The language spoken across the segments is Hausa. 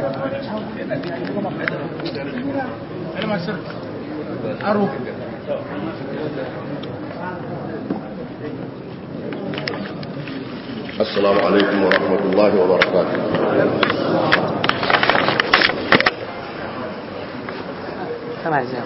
السلام عليكم ورحمة الله وبركاته سبع أجزاء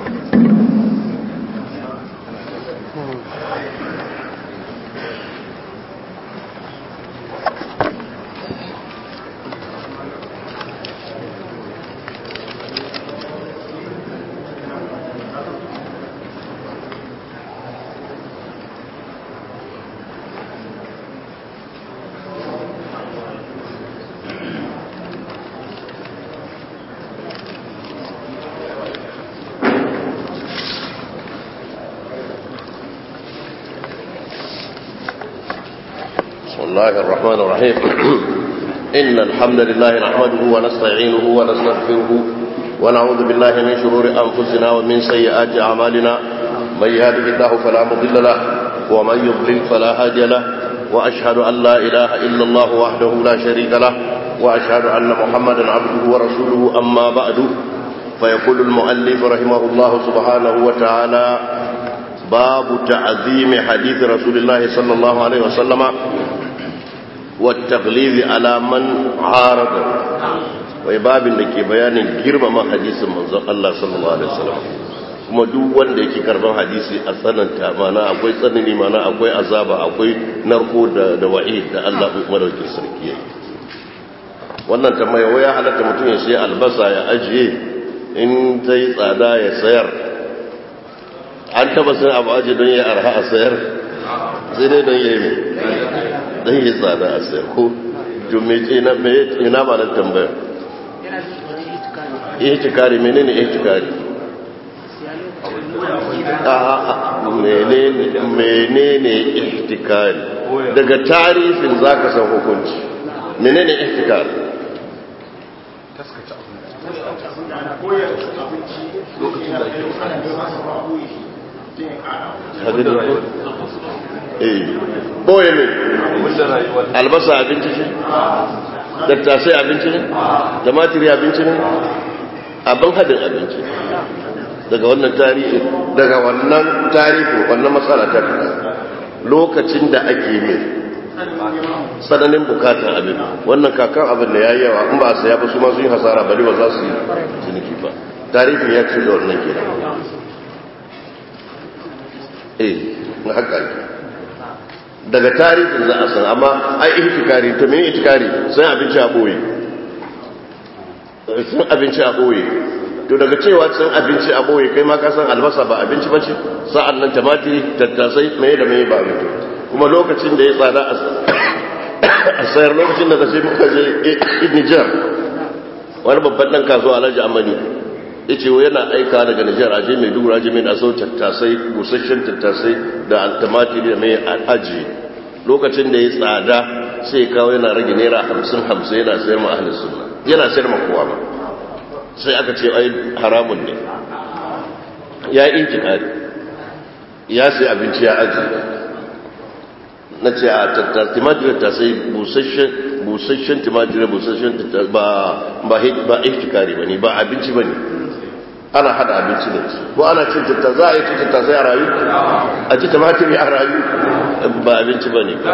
بسم الله الرحمن الرحيم إن الحمد لله نحمده ونستعينه ونستغفره ونعوذ بالله من شرور أنفسنا ومن سيئات أعمالنا من يهده الله فلا مضل له ومن يضلل فلا هادي له وأشهد أن لا إله إلا الله وحده لا شريك له وأشهد أن محمدا عبده ورسوله أما بعد فيقول المؤلف رحمه الله سبحانه وتعالى باب تعظيم حديث رسول الله صلى الله عليه وسلم والتغليظ على من عارض wai babin da ke bayanin girmama hadisin manzon Allah sallallahu alaihi wasallam kuma duk wanda yake karban hadisi a tsananta mana akwai tsanani mana akwai azaba akwai narko da da wa'id da Allah madaukakin sarki yake wannan tambaya waya halatta mutum ya sai albasa ya ajiye in ta yi tsada ya sayar an taba sun abu aji don ya arha a sayar sai dai don ya yi don ya tsada a sayar ko jumme ina ba na tambaya ihtikari menene ihtikari menene ihtikari daga tarifin zaka san hukunci menene ihtikari boye ne albasa abinci ce tattasai abinci ne tumatiri abinci ne abin hadin abinci daga wannan tarihi daga wannan tarihi wannan matsala ta fita lokacin da ake mai tsananin bukatar abin wannan kakan abin da ya yi yawa in ba a saya ba su masu yi hasara bari ba za su yi ciniki ba tarihi ya ce da wannan kenan eh na haka ake daga tarihin za a san amma ai ihtikari to mene ihtikari sai abinci a boye sun abinci a boye to daga cewa sun abinci a boye kai ma ka san albasa ba abinci ba ce sa'an nan tumatiri tattasai mai da mai ba abinci kuma lokacin da ya tsada a sayar lokacin da kashe muka je Nijar wani babban dan kasuwa Alhaji Amani yace yana aika daga Nijar aje mai dubura aje mai aso tattasai busasshen tattasai da tumatiri da mai aji lokacin da ya tsada sai kawo yana rage naira hamsin hamsin yana sayar ma ahalin sunna yana sayar ma kowa ma sai aka ce ai haramun ne ya yi intikari ya sai abinci ya aji na ce a timatiri ta sai busasshen timatiri busasshen ba ba ihtikari ba ne ba abinci ba ne ana hada abinci da su ko ana cin tatta za a yi cin tatta sai a rayu a ci tumatiri a rayu ba abinci ba ne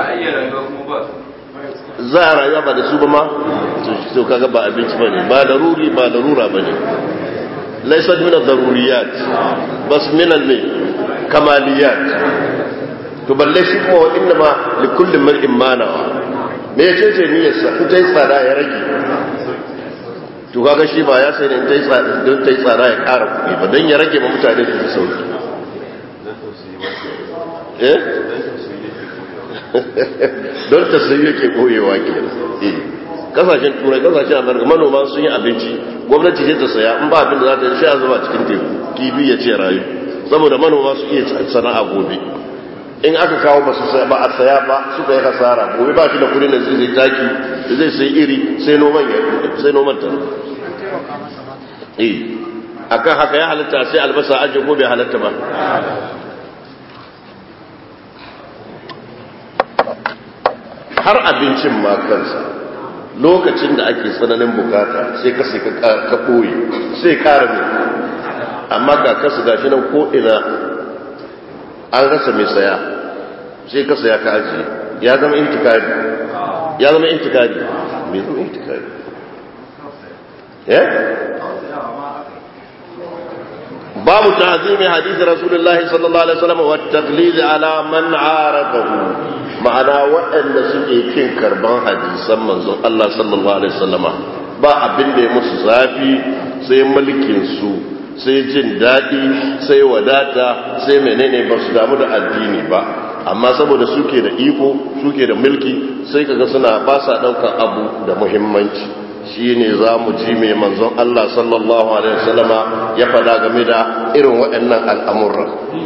za a rayuwa ba da su ba ma to kaga ba abinci ba ne ba daruri ba darura ba ne laisar minar daruriyat bas minar ne kamaliyat to balle shi kuma wa inda ma likullin mar'in manawa me ya ce ce niyyarsa in ta yi tsada ya rage to kaga shi ba ya sai ne ta yi tsada don ta yi tsada ya ƙara kuɗi ba don ya rage ma mutane su fi sauki eh don ta sai yake koyewa ke kasashen turai kasashen amurka manoma sun yi abinci gwamnati ce ta saya in ba abin da za ta yi sha zuba cikin teku kibi ya ce rayu saboda manoma su iya sana'a gobe in aka kawo ba ba a saya ba suka yi hasara gobe ba shi da kudin da zai taki zai sai iri sai noman ya sai noman ta eh akan haka ya halatta sai albasa aje ko bai halatta ba har abincin ma kansa lokacin da ake tsananin bukata sai ka sai ka ɓoye sai ƙara mai amma ga kasu gashi nan ko'ina an rasa mai saya sai ka saya ka ajiye ya zama intikari ya zama intikari mai zama intikari babu ta'zimi hadisi rasulullahi sallallahu alaihi wasallam wa taqlid ala man aradahu ma'ana waɗanda suke kin karban hadisan manzon Allah sallallahu alaihi wasallam ba abin da ya musu zafi sai mulkin su sai jin daɗi sai wadata sai menene ba su damu da addini ba amma saboda suke da iko suke da mulki sai kaga suna ba sa ɗaukar abu da muhimmanci shi ne za mu ji mai manzon Allah sallallahu alaihi wasallama ya fada game da irin waɗannan al'amurra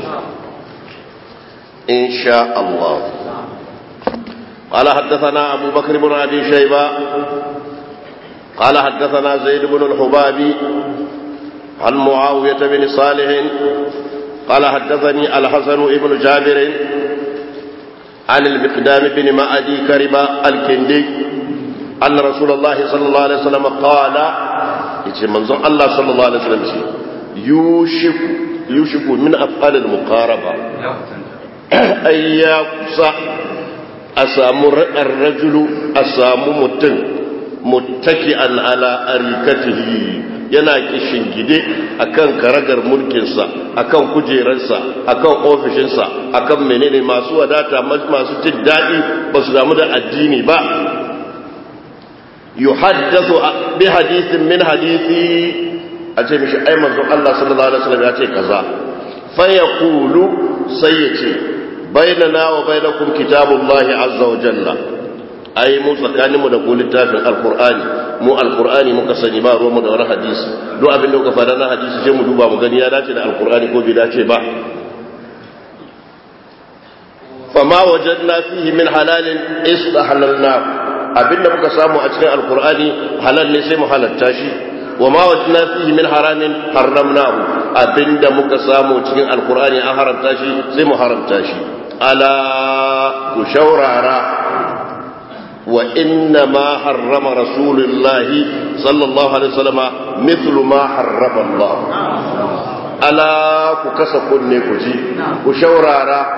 insha Allah قال حدثنا أبو بكر بن أبي شيبة قال حدثنا زيد بن الحبابي عن معاوية بن صالح قال حدثني الحسن بن جابر عن المقدام بن معدي كرب الكندي أن رسول الله صلى الله عليه وسلم قال يتي منظر الله صلى الله عليه وسلم يوشك يوشك من أفعال المقاربة أي يقصى أسام الرجل أسام متن متكئا على أريكته yana gide akan karagar mulkinsa akan kujerarsa akan ofishinsa akan menene masu wadata masu jin daɗi ba su damu da addini ba yuhaddathu bi hadithin min hadithi a ce mishi ai manzon Allah sallallahu alaihi wasallam ya ce kaza fa yaqulu sai ya ce bainana wa bainakum kitabullahi azza wa jalla ai mu tsakanin mu da ku littafin alqur'ani mu alqur'ani muka sani ba ruwan mu da wani hadisi duk abin da kuka fada na hadisi sai mu duba mu gani ya dace da alqur'ani ko bai dace ba fama wajadna fihi min halalin istahlalna abinda muka samu a cikin alkur'ani halal ne sai mu halatta shi wa ma wajna fihi min haramin harramnahu abinda muka samu cikin alkur'ani an haramta shi sai mu haramta shi ala ku shaurara wa inna ma harrama rasulullahi sallallahu alaihi wasallam mithlu ma harrama Allah ala ku kasa kunne ku ji ku shaurara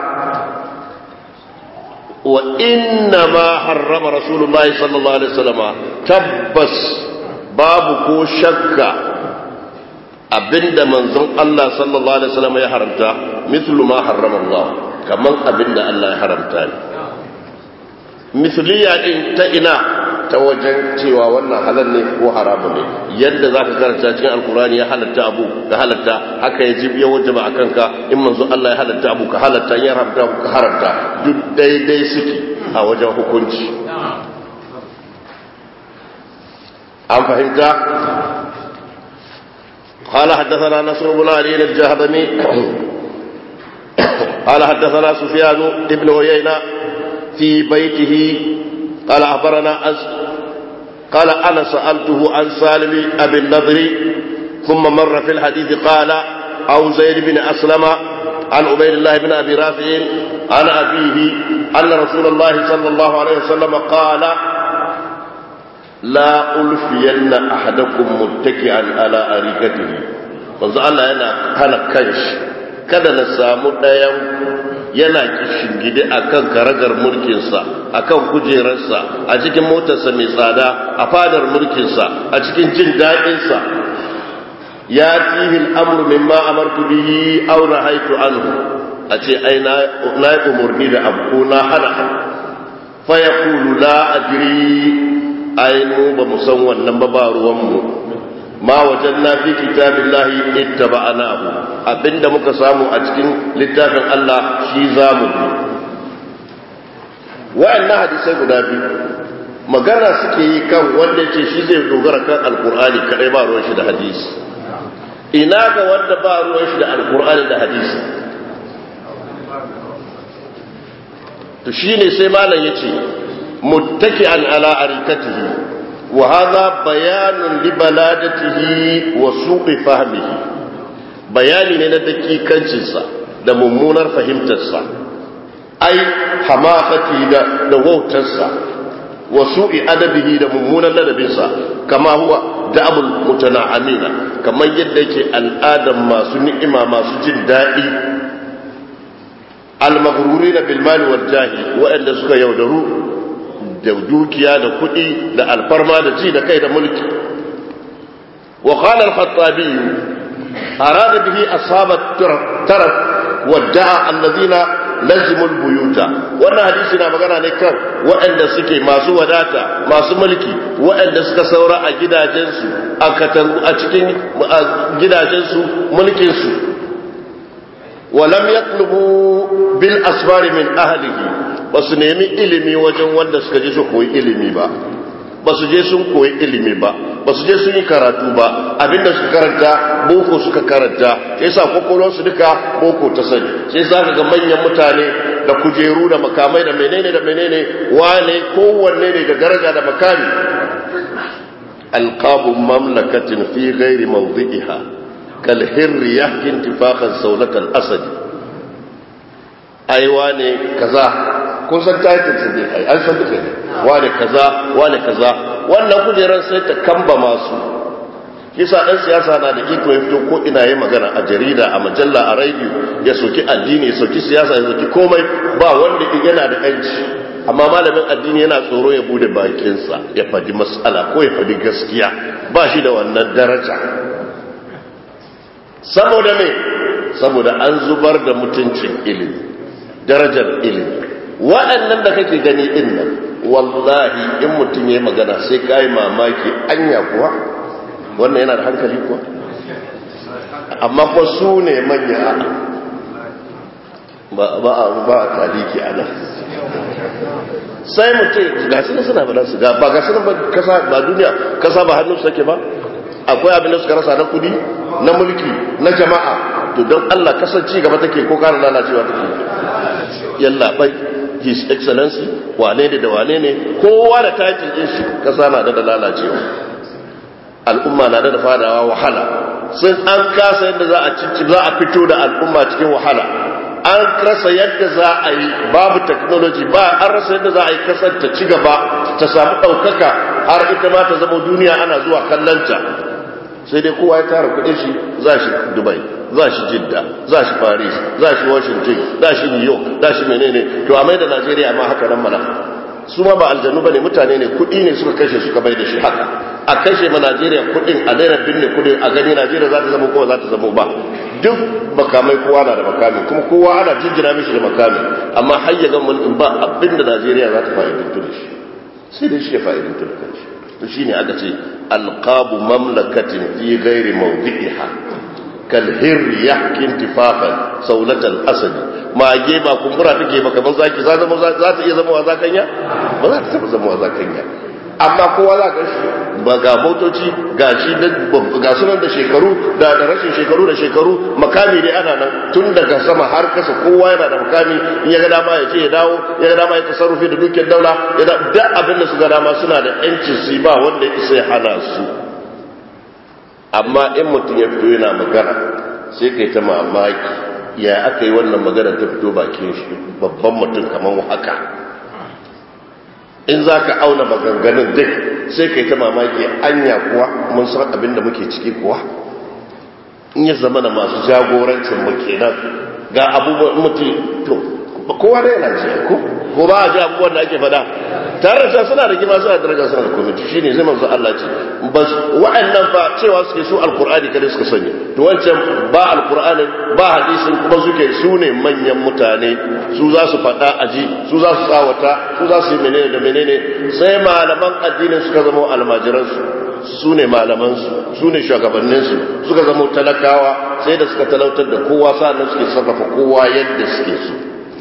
وإنما حرم رسول الله صلى الله عليه وسلم تبس باب كو شك abinda manzon Allah sallallahu alaihi wasallam ya haramta mithlu ma harrama Allah kaman abinda Allah ya haramta ne mithliya din ta ina ta wajen cewa wannan halal ne ko haramu ne yadda zaka karanta cikin alkurani ya halatta abu ka halatta haka ya ji ya wajaba akan ka in manzo Allah ya halatta abu ka halatta ya haramta abu ka haramta duk daidai suke a wajen hukunci an fahimta قال حدثنا نصر بن علي الجهضمي قال حدثنا سفيان بن عيينة في بيته قال أخبرنا أز قال أنا سألته عن سالم أبي النضر ثم مر في الحديث قال أو زيد بن أسلم عن عبيد الله بن أبي رافع عن أبيه أن رسول الله صلى الله عليه وسلم قال لا ألفين أحدكم متكئا على أريكته manzo Allah yana hana kanshi kada na samu ɗayan yana kishingide a kan karagar mulkinsa a kan kujerarsa a cikin motarsa mai tsada a fadar mulkinsa a cikin jin daɗinsa ya tihin amur mimma amartu bihi aw nahaitu anhu a ce ai na yi umarni da abu ko na hana fa yaqulu la adri ai mu ba mu san wannan ba ba ruwan mu ma wajanna fi kitabillahi ittaba'nahu abinda muka samu a cikin littafin Allah shi zamu bi wa'annan hadisai guda biyu magana suke yi kan wanda yake shi zai dogara kan alkur'ani kadai ba ruwan shi da hadisi ina ga wanda ba ruwan shi da alkur'ani da hadisi to shine sai malam yace muttaki'an ala arikatihi wa hadha bayanun li baladatihi wa suqi fahmihi bayani ne na dakikancinsa da mummunar fahimtarsa ai hamakati da da wautarsa wa su'i adabihi da mummunan ladabinsa kama huwa da'abul mutana'amina kamar yadda yake al'adan masu ni'ima masu jin daɗi al-maghrurina bil mali wal jahi waɗanda suka yaudaru da dukiya da kuɗi da alfarma da ji da kai da mulki wa qala al-khattabi arada bihi ashabat taraf wadda'a alladhina lazimul buyuta wannan hadisi na magana ne kan waɗanda suke masu wadata masu mulki waɗanda suka saura a gidajensu a katangu a cikin gidajensu mulkinsu walam yatlubu bil asbari min ahlihi ba su nemi ilimi wajen wanda suka je su koyi ilimi ba ba su je sun koyi ilimi ba ba su je sun yi karatu ba abinda suka karanta boko suka karanta sai sa su duka boko ta sani sai sa ga manyan mutane da kujeru da makamai da menene da menene wane kowanne ne da daraja da makami alqabu mamlakatin fi ghairi mawdi'iha kal hirri yahki intifaqan sawlatal asad ai wane kaza kun san title sai dai ai an san duka ne wane kaza wane kaza wannan kujerar sai ta kamba masu kisa dan siyasa na da iko ya fito ko ina yi magana a jarida a majalla a radio ya soki addini ya soki siyasa ya soki komai ba wanda yana da yanci amma malamin addini yana tsoro ya bude bakinsa ya fadi mas'ala ko ya fadi gaskiya ba shi da wannan daraja saboda me saboda an zubar da mutuncin ilimi darajar ilimi waɗannan da kake gani din nan wallahi in mutum ya yi magana sai ka yi mamaki anya kuwa wannan yana da hankali kuwa amma kuwa su ne manya ba a taliki a nan sai mutum ga su suna bada su ba ga su kasa ba duniya kasa ba hannun su take ba akwai abin da suka rasa na kudi na mulki na jama'a to don allah kasance gaba take ko kara lalacewa take yalla bai his excellency wane ne da wane ne kowa da title din shi kasa na da lalacewa al'umma na da fadawa wahala sun an kasa yadda za a cici za a fito da al'umma cikin wahala an rasa yadda za a yi babu technology ba an rasa yadda za a yi kasar ta ci gaba ta samu ɗaukaka har ita ma ta zama duniya ana zuwa kallanta sai dai kowa ya tara kuɗin shi za shi dubai za shi jidda za shi paris za shi washington za shi new york za shi menene to a mai da najeriya ma haka nan mana su ma ba aljanu ba ne mutane ne kuɗi ne suka kashe suka bai da shi haka a kashe ma najeriya kuɗin a daina binne kuɗin a gani najeriya za ta zama kowa za ta zama ba duk makamai kowa na da makami kuma kowa ana jinjina mishi da makami amma har ya gama mulkin ba abin da najeriya za ta fa'idantu da shi sai dai shi ya fa'idantu da kanshi to shine aka ce alqabu mamlakatin fi ghairi mawdi'iha kal hirri yahki intifaqan saulatal asadi mage ba kumbura take ba kamar zaki za zama za ta iya zama wa zakanya ba za ta taba zama wa zakanya amma kowa za ka shi ba ga motoci ga shi ga sunan da shekaru da da rashin shekaru da shekaru makami ne ana nan tun daga sama har kasa kowa yana da makami in ya ga dama ya ce ya dawo ya ga dama ya tasarrufi da dukiyar daula ya da duk abin da su ga dama suna da yancin su ba wanda ya isa ya hana su amma in mutum ya fito yana magana sai kai ta mamaki ya aka yi wannan magana ta fito bakin shi babban mutum kamar haka in za ka auna maganganun duk sai ka yi ta mamaki anya kuwa mun san abin da muke ciki kuwa in ya zama da masu jagorancin makenan ga abubuwan mutum to kowa da yana ce ko ko ba a ji abubuwan da ake fada tare da suna da gima suna daraja suna da komiti shine zai manzo Allah ce bas wa'annan fa cewa suke su alqur'ani kada suka sani to wancan ba alqur'ani ba hadisin kuma suke su ne manyan mutane su za su fada aji su za su tsawata su za su yi menene da menene sai malaman addinin suka zama almajiran su su ne malaman su su ne shugabannin su suka zama talakawa sai da suka talautar da kowa sa'annan suke sarrafa kowa yadda suke so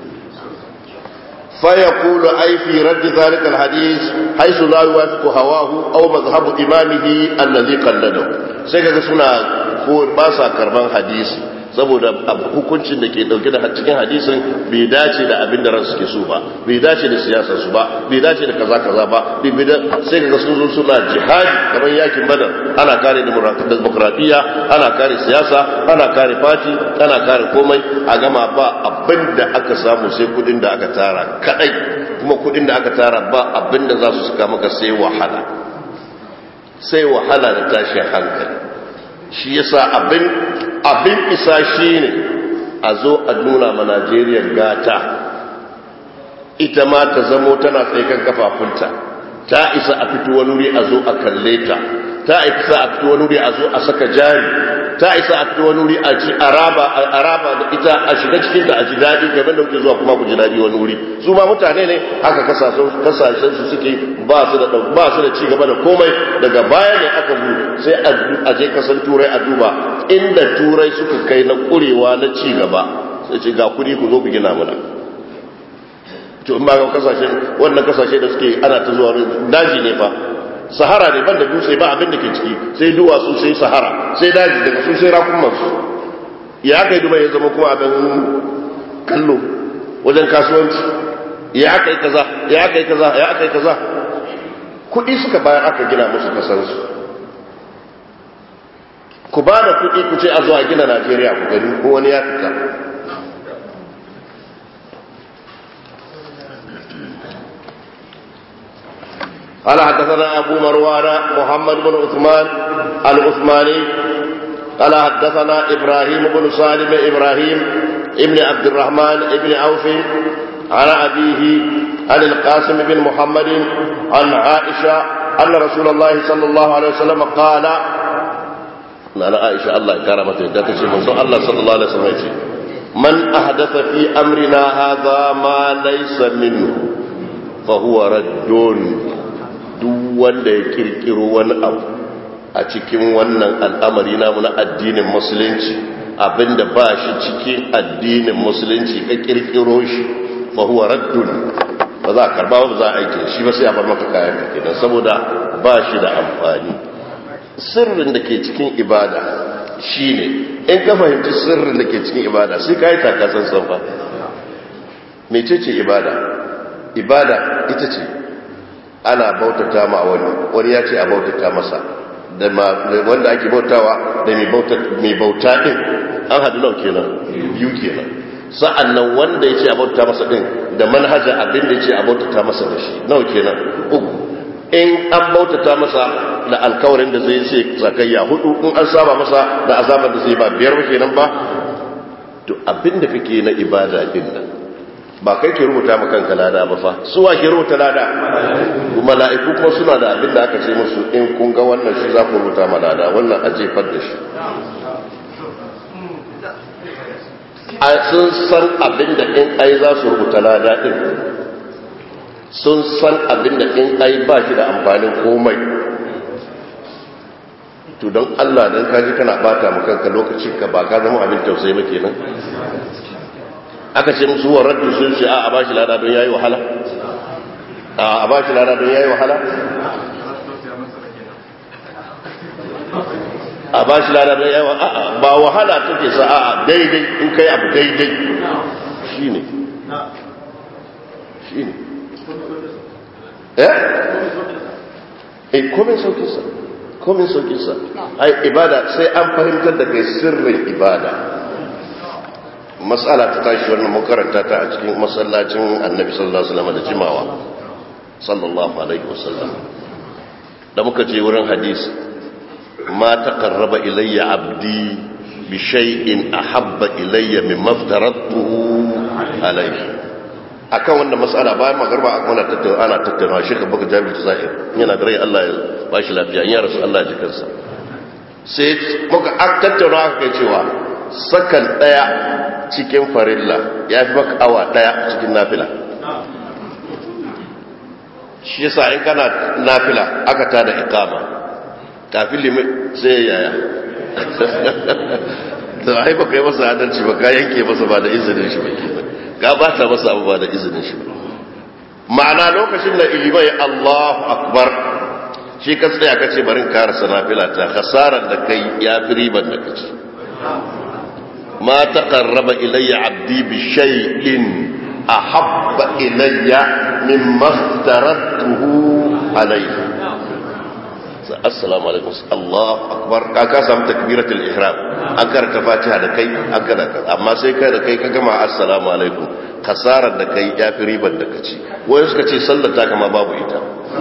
فيقول أي في رد ذلك الحديث حيث لا يوافق هواه أو مذهب إمامه الذي قلده سيكا سنة باسا كرمان حديث saboda hukuncin da ke dauke da cikin hadisin bai dace da abin da ran suke so ba bai dace da siyasar su ba bai dace da kaza kaza ba sai ga sun zo suna jihadi kamar yakin badar ana kare demokradiyya ana kare siyasa ana kare fati ana kare komai a gama ba abin da aka samu sai kudin da aka tara kadai kuma kudin da aka tara ba abinda za su suka maka sai wahala sai wahala da tashin hankali shi yasa abin abin isa shine a zo a nuna ma Najeriya gata ita ma ta zamo tana tsaye kan kafafunta ta isa a fito wani wuri a zo a kalle ta ta isa a fito wani wuri a zo a saka jari ta isa a fito wani wuri a ci araba araba da ita a shiga cikin ta a ji daɗi game da kuke zuwa kuma ku ji daɗi wani wuri su ma mutane ne haka kasashen kasashen su suke ba su da ba su da ci gaba da komai daga baya ne aka bu sai a je kasan turai a duba inda turai suka kai na kurewa na ci gaba sai ce ga kuɗi ku zo ku gina mana to in ba ga kasashen wannan kasashe da suke ana ta zuwa daji ne fa sahara ne banda dutse ba abin da ke ciki sai duwatsu sai sahara sai daji daga su sai rakumansu ya aka yi duba ya zama kuma abin kallo wajen kasuwanci ya aka yi kaza ya aka yi kaza ya aka yi kaza kuɗi suka bayar aka gina musu kasansu ku ba da kuɗi ku ce a zuwa gina najeriya ku gani ko wani ya fita قال حدثنا أبو مروان محمد بن عثمان العثماني قال حدثنا إبراهيم بن سالم إبراهيم ابن عبد الرحمن ابن عوف عن أبيه عن القاسم بن محمد عن عائشة أن رسول الله صلى الله عليه وسلم قال أنا عائشة الله كرمته دتشي من الله صلى الله عليه وسلم من أحدث في أمرنا هذا ما ليس منه فهو رد duk wanda ya kirkiro wani abu a cikin wannan al'amari namu na addinin musulunci abinda ba shi cikin addinin musulunci ka kirkiro shi fa huwa raddun ba za a karba ba za a aike shi ba sai a bar maka kayan ka kenan saboda ba shi da amfani sirrin da ke cikin ibada shine in ka fahimci sirrin da ke cikin ibada sai ka yi takasan sanfa mecece ibada ibada ita ce ana bautata ma wani wani ya ce a bautata masa da wanda ake bautawa da mai bauta din an haɗu nau kenan biyu kenan sa'an nan wanda ya ce a bautata masa din da manhaja abin da ya ce a bautata masa da shi nau kenan uku in an bautata masa da alkawarin da zai ce zakayya hudu in an saba masa da azabar da zai ba biyar ba kenan ba to abin da kake na ibada din nan ba kai ke rubuta ma kanka lada ba fa suwa ke rubuta lada mala'iku kuma suna da abin da aka ce musu in kun ga wannan shi za ku rubuta ma lada wannan a jefar da shi a sun san abin da in ai za su rubuta lada din sun san abin da in ai ba shi da amfanin komai to don Allah don kaji kana bata mu kanka lokacin ka ba ka zama abin tausayi ba kenan aka ce musu wa raddu sun ce a ba shi lada don yayi wahala a ba shi lada don yayi wahala a ba shi lada don yayi wahala ba wahala take sa a daidai in kai abu daidai shine shine eh eh komai saukin sa komai saukin sa ai ibada sai an fahimtar da kai sirrin ibada matsala ta tashi wannan makaranta ta a cikin masallacin annabi sallallahu alaihi wasallam da jimawa sallallahu alaihi wasallam da muka je wurin hadisi ma taqarraba ilayya abdi bi shay'in ahabba ilayya mimma aftaratuhu alayhi akan wannan matsala bayan magarba ana tattauna ana tattauna shi ka baka jami'in zahir yana da rai Allah ya bashi lafiya ya rasu Allah ya ji kansa sai muka tattauna aka kai cewa sakan daya cikin farilla ya fi maka awa daya cikin nafila shi yasa in kana nafila aka tada ikama kafin limin sai yaya da ai baka yi masa adalci ba ka yanke masa ba da izinin shi ba ka bata masa abu ba da izinin shi ba ma'ana lokacin da ilimai Allahu akbar shi ka tsaya kace barin karasa nafila ta khasaran da kai ya fi riban da kace ما تقرب إلي عبدي بشيء أحب إلي مما افترضته عليه assalamu alaikum Allahu akbar ka ka samu takbiratul ihram an karanta fatiha da kai an karanta amma sai kai da kai ka gama assalamu alaikum kasarar da kai ya fi ribar da kaci wani suka ce sallar ta kama babu ita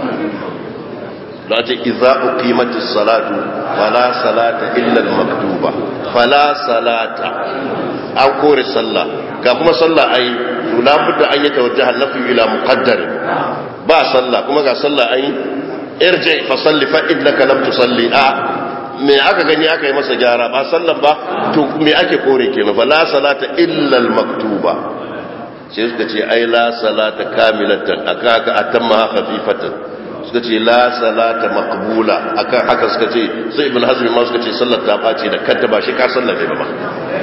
da ce iza uqimatis salatu fala salata illa al-maktuba fala salata an kore sallah ga kuma sallah ai la budda an yatawajjaha nafi ila muqaddar ba sallah kuma ga sallah ai irji fa salli fa innaka lam tusalli a me aka gani aka yi masa gyara ba sallan ba to me ake kore kenan fala salata illa al-maktuba sai suka ce ai la salata kamilatan aka aka atamma khafifatan suka ce la salata maqbula akan haka suka ce sai ibn hazmi ma suka ce sallar ta bace da kanta ba shi ka sallar ne ba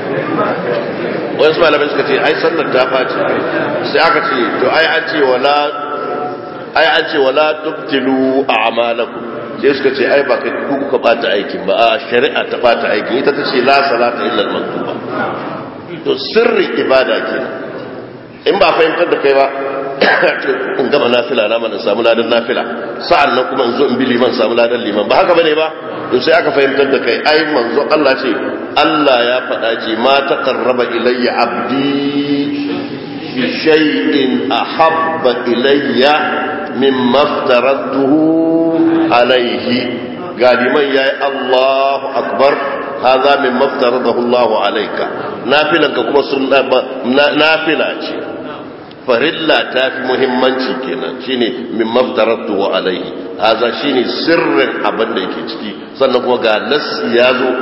wasu malamai suka ce ai sallar ta bace sai aka ce to ai an ce wala ai an ce wala tubtilu a'malakum sai suka ce ai ba kai ku kuka bata aikin ba a shari'a ta bata aikin ita ta ce la salata illa al-maktuba to sirri ibada kenan in ba fahimtar da kai ba in gama nafila na mana samu ladan nafila sa'an nan kuma in zo in bi liman samu ladan liman ba haka bane ba to sai aka fahimtar da kai ai manzo Allah ce Allah ya faɗa ce ma taqarraba ilayya abdi bi shay'in ahabba ilayya mimma aftaratuhu alayhi ga liman yayi Allahu akbar hadha mimma aftaradahu Allahu alayka nafilanka kuma sunna nafila ce farilla ta fi muhimmanci kenan shine min maftaratu wa alaihi haza shine sirrin abin da yake ciki sannan kuma ga nassi ya zo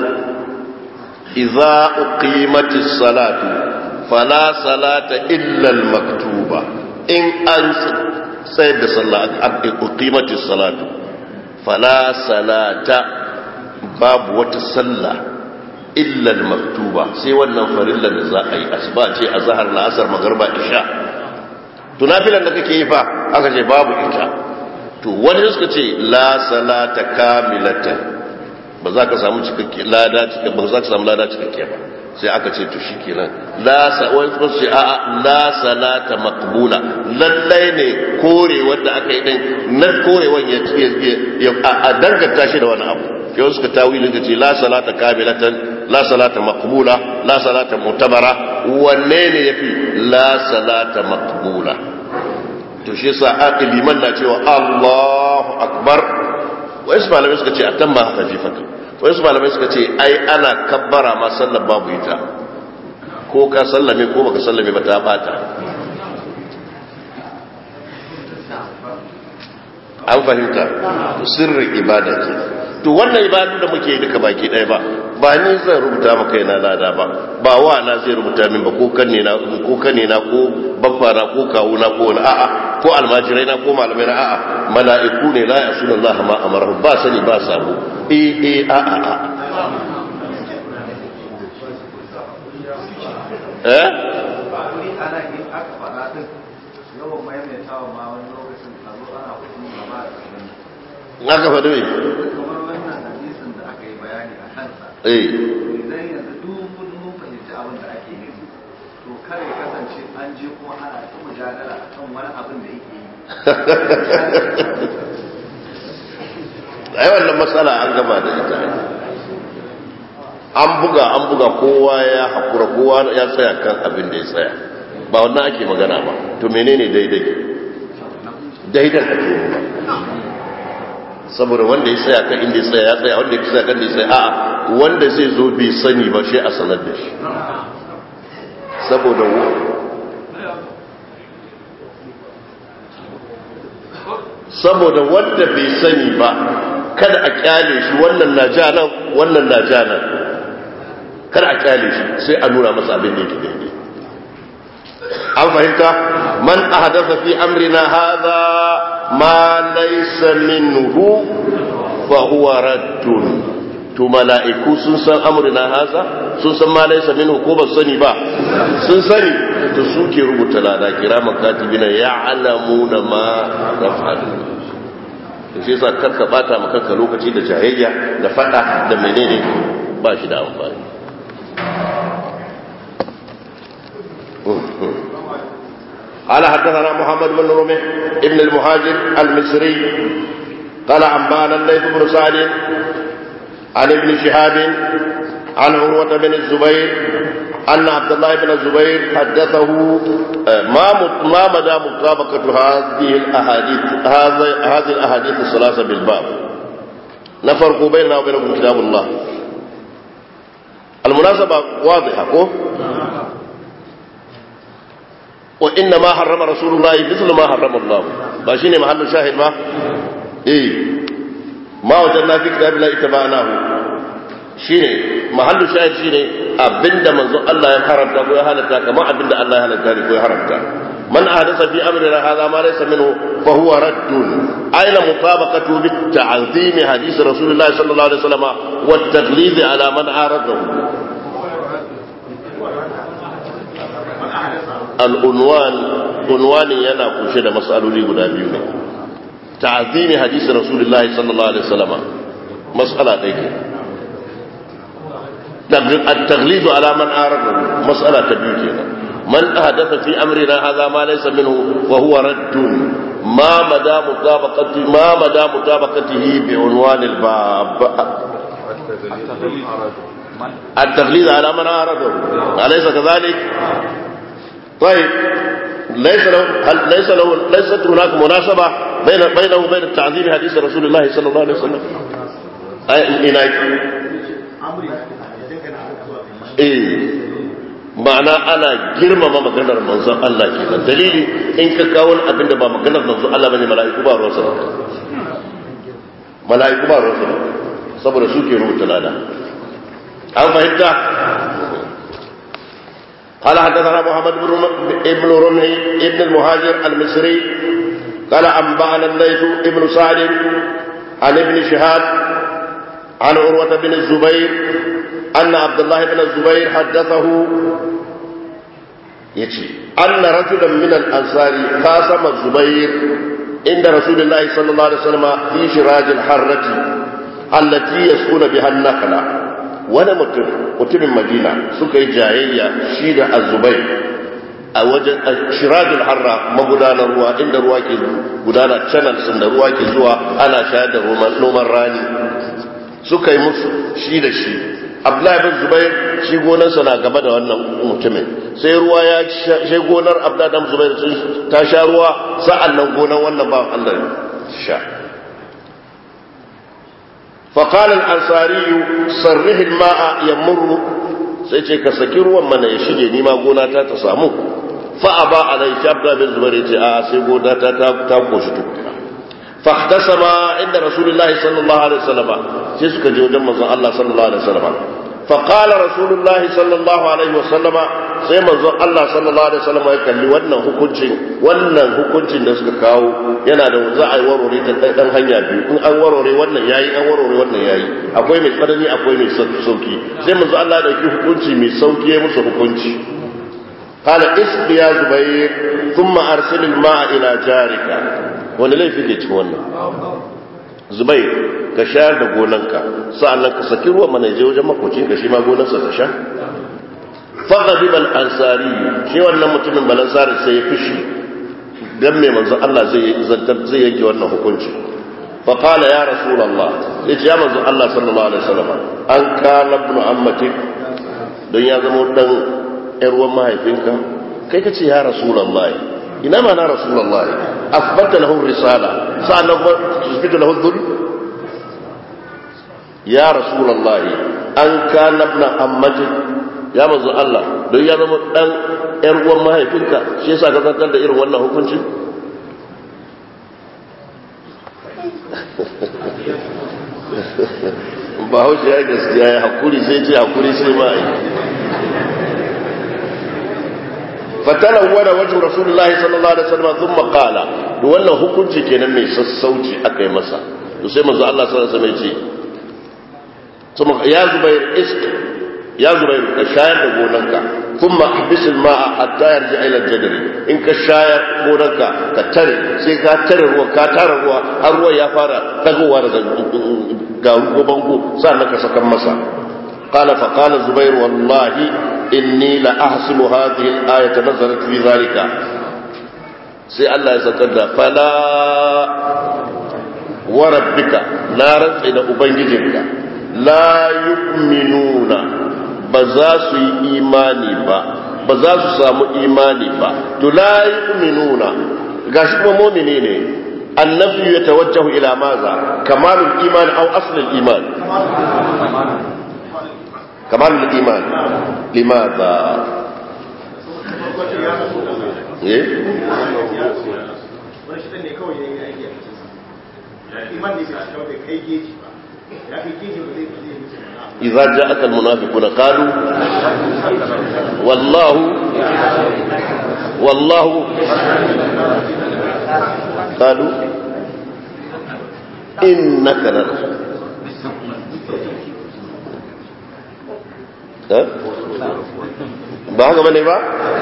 idza uqimatis salatu fala salata illa al maktuba in an tsayar da sallah aka uqimatis salatu fala salata babu wata sallah illa al maktuba sai wannan farillar da za a yi asuba ce azhar la'asar magarba isha tunafilan da kake yi fa aka ce babu ita to wani suka ce la salata kamilatan ba za ka samu cikakke lada cikakke ba za ka samu lada cikakke ba sai aka ce to shikenan la sa wani suka ce a la salata maqbula lallai ne kore wanda aka yi din na korewan ya a danganta shi da wani abu yau suka tawilin ka ce la salata kamilatan la salata maqbula la salata mutabara wanne ne yafi la salata maqbula to shi yasa liman na cewa Allahu akbar wai su malamai suka ce a tamma hafifatu wai su malamai suka ce ai ana kabbara ma sallar babu ita ko ka sallame ko baka sallame ba ta bata an fahimta sirrin ibada ke to wannan ibadu da muke duka baki ɗaya ba ba ni zan rubuta maka yana lada ba ba wa na zai rubuta min ba ko kanne na ko kanne na ko babba na ko kawo na ko wani a'a ko almajirai na ko malamai na a'a mala'iku ne la yasuna Allah ma amara ba sani ba sabo eh eh a'a a'a eh yawan maimaitawa ma wani lokacin a zo ana hudu gaba da aka faɗi mai kamar wannan hadisin da aka yi bayani a kansa eh idan yanzu duk mun mun fahimci abin da ake nufi to kare kasance an je kuma ana ta mujadala akan wani abin da yake yi ai wannan matsala an gama da ita an buga an buga kowa ya hakura kowa ya tsaya kan abin da ya tsaya ba wannan ake magana ba to menene daidai daidan ake nema saboda wanda ya tsaya kan inda ya tsaya ya tsaya wanda ya tsaya kan da ya tsaya a'a wanda zai zo bai sani ba shi a sanar da shi saboda saboda wanda bai sani ba kada a kyale shi wannan na ja nan wannan na ja nan kada a kyale shi sai a nuna masa abin da yake daidai an fahimta man ahdatha fi amrina hadha ma laysa minhu fa huwa raddun to mala'iku sun san amrina hadha sun san ma laysa minhu ko ba sani ba sun sani to suke rubuta lada kiraman katibina ya'lamuna ma naf'alu to sai sa karka bata maka kanka lokaci da jayayya da fada da menene ba shi da amfani قال حدثنا محمد بن رمح ابن المهاجر المصري قال أنبانا الليث بن سعد عن ابن شهاب عن عروة بن الزبير أن عبد الله بن الزبير حدثه ما ما مدى مطابقة هذه الأحاديث هذه الأحاديث الثلاثة بالباب نفرق بيننا وبينكم كتاب الله المناسبة واضحة كو وإنما حرم رسول الله مثل ما حرم الله باشيني محل الشاهد ما إيه ما وجدنا في كتاب الله اتبعناه shine mahallu shahid shine abinda manzo Allah ya haramta ko ya halatta kamar abinda Allah ya halatta ko ya haramta man ahdatha fi amrina hadha ma laysa minhu fa huwa raddun aina mutabaqatu bit ta'zim hadith rasulullah sallallahu alaihi wasallam wa at-taghlid ala man aradahu al-unwan unwani yana kunshe da mas'aloli guda biyu ne ta'zim hadith rasulullah sallallahu alaihi wasallam mas'ala ɗaya التغليظ على من أعرضه مسألة تبيوتنا من أحدث في أمرنا هذا ما ليس منه وهو رد ما مدى مطابقته ما مدى مطابقته بعنوان الباب التغليظ على من أعرضه أليس كذلك؟ طيب ليس له هل ليس له ليست هناك مناسبة بين بينه وبين التعظيم حديث رسول الله صلى الله عليه وسلم؟ أي إناك eh ma'ana ana girmama maganar manzon Allah kenan dalili in ka kawo wani abin da ba maganar manzon Allah bane mala'iku ba ruwansa ba mala'iku ba ruwansa ba saboda su ke rubuta lada an fahimta قال حدثنا محمد بن ابن رمحي ابن المهاجر المصري قال أنبأنا الليث ابن سعد عن ابن شهاب عن عروة بن الزبير أن عبد الله بن الزبير حدثه يجي أن رجلا من الأنصار خاصم الزبير عند رسول الله صلى الله عليه وسلم في شراج الحرة التي يسكن بها النخلة wani mutum mutumin madina suka yi jayayya shi da azubai a wajen shirajul harra magudanar ruwa inda ruwa ke gudana channels da ruwa ke zuwa ana shayar da noman rani suka yi musu shi da shi abdullahi bin zubair shi gonarsa na gaba da wannan mutumin sai ruwa ya shi gonar abdullahi bin zubair ta sha ruwa sa'an nan gonar wannan ba Allah sha فقال الأنصاري صرح الماء يمر sai ce ka saki ruwan mana ya shige ni ma gona ta ta samu fa aba alai shabda bin zubair ya ce a sai gona ta ta koshi tukuna fa ihtasama inda rasulullahi sallallahu alaihi wasallam sai suka je wajen manzon Allah sallallahu alaihi wasallam fa qala rasulullahi sallallahu alaihi wasallam sai manzon Allah sallallahu alaihi wasallam ya kalli wannan hukuncin wannan hukuncin da suka kawo yana da za a yi warware ta dan hanya biyu in an warware wannan yayi an warware wannan yayi akwai mai tsanani akwai mai sauki sai manzo Allah ya dauki hukunci mai sauki ya musu hukunci قال اسق يا زبير ثم ارسل الماء الى جارك wani laifi ke cikin wannan zubair ka shayar da gonanka sa'annan ka saki ruwan mana je wajen makocinka shi ma gonarsa ta sha فغضب الانصاري shi wannan mutumin balansari sai ya fushi dan me manzo Allah zai zantar zai yanke wannan hukunci fa qala ya rasulullah yace ya manzo Allah sallallahu alaihi wasallam an kana ibn ammatik don ya zama dan yar uwan mahaifinka kai kace ya rasulullah ina ma na rasulullah asbata lahu risala sa'an tusbitu lahu dhul ya rasulullah an kana ibn ammatik ya manzo Allah don ya zama dan yar uwan mahaifinka shi yasa ka zartar da irin wannan hukunci ba haushi ya gaskiya ya hakuri sai ce hakuri sai ma yi fatala wada wajen rasulullahi sallallahu alaihi wasallam thumma qala da wannan hukunci kenan mai sassauci aka yi masa to sai manzo Allah sallallahu alaihi wasallam ya ce ya zubair isk ya zubairu ka shayar da gonanka kuma bisil ma'a hatta yarji ila jadari in ka shayar gonanka ka tare sai ka tare ruwa ka tare ruwa har ruwa ya fara dagowa daga garu ko bango sannan ka sakan masa قال فقال زبير والله إني لأحسب هذه الآية نزلت في ذلك سي الله يسكت فلا wa rabbika na rantsa da ubangijinka la yu'minuna ba za su yi imani ba ba za su samu imani ba to la yu'minuna gashi kuma mu'mini ne annabi ya tawajjahu ila maza kamalul iman aw aslul iman kamalul iman limadha eh wani shi ne kawai ya yi aiki a cikinsa iman ne bai cika bai kai geji ba ya kai geji ba zai ba zai mutu na إذا جاءك المنافقون قالوا والله والله قالوا إنك لرسول ها؟ ba haka bane ba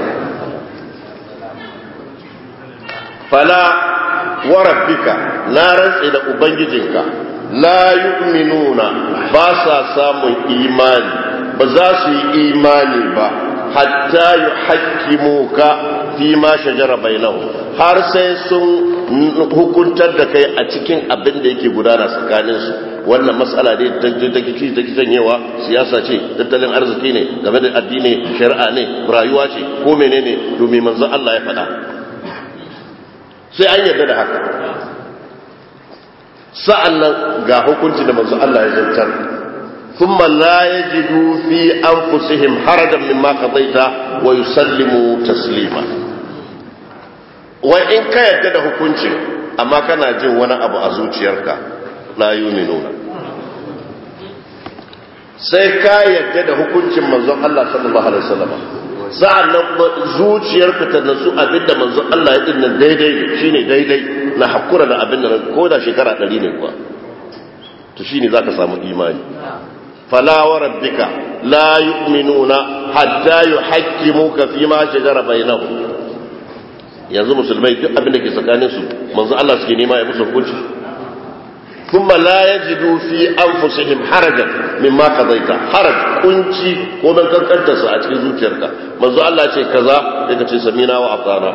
fala wa rabbika na rantsi da ubangijinka la yu'minuna ba sa samun imani ba za su yi imani ba hatta yuhaqqimuka fi ma shajara bainahum har sai sun hukuntar da kai a cikin abin da yake gudana tsakanin su wannan mas'ala ne ta ta kici ta kitanyewa siyasa ce tattalin arziki ne game da addini shari'a ne rayuwa ce ko menene domin manzon Allah ya faɗa sai an yarda da haka sa'an nan ga hukunci da manzo Allah ya zartar ثم لا يجدوا في أنفسهم حرجا مما قضيت ويسلموا تسليما وإن كان يدد hukuncin amma kana jin wani abu a zuciyarka la yuminuna sai ka yadda da hukuncin manzon Allah sallallahu alaihi wasallam sa'an nan zuciyarka ta nasu abinda manzon Allah ya dinnan daidai shine daidai na hakura da abinda ko da shekara 100 ne kuwa to shine zaka samu imani fala wa rabbika la yu'minuna hatta yuhaqqimuka fi ma shajara bainahum yanzu musulmai duk abin da ke tsakanin su manzo Allah suke nema ya musu hukunci thumma la yajidu fi anfusihim harajan mimma qadaita haraj kunci ko dan kankanta su a cikin zuciyarka manzo Allah ce kaza daga ce samina wa atana